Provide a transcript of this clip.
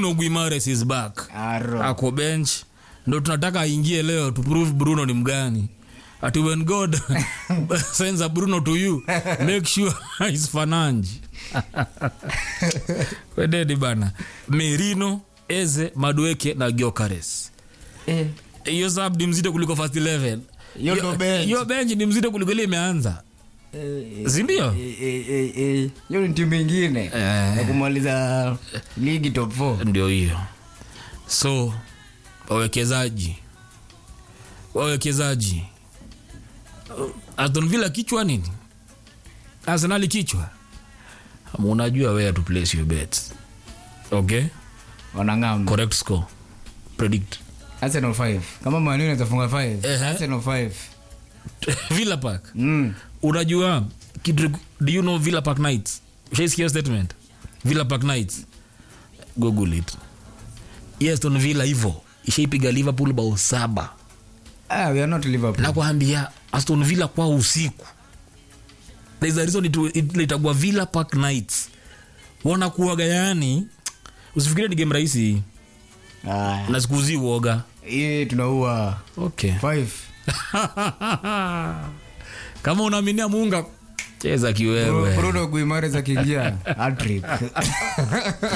bruno guimares is back Aro. ako bench ndo tunataka aingie leo to prove bruno ni mgani ati when god sends a bruno to you make sure is fananji wededi bana merino eze madueke na giokares Eh, hiyo sub ni mzito kuliko first 11 Hiyo ndo bench. hiyo bench ni mzito kuliko ile imeanza eh, sindio eh, eh, eh, eh. hiyo ni timu ingine Eh. ya kumaliza ligi top 4 ndio hiyo so wawekezaji wawekezaji Uh, aston villa kichwa nini arsenali kichwa Ama unajua where to place your bets okay wanang'ama correct score predict arsenal 5 kama manu inazafunga 5 Ehe. arsenal 5 villa park mm. unajua kitu do you know villa park nights ushaisikia statement villa park nights google it yes aston villa hivo ishaipiga liverpool bao saba ah, we are not liverpool nakwambia aston villa kwa usiku There's a reason it- it- itagwa villa park nights wanakuaga yani usifikirie ni game rahisi ah, na sikuzi uoga hii tunaua okay 5 kama unaaminia muunga cheza kiwewe bruno guimares akiingia hattrick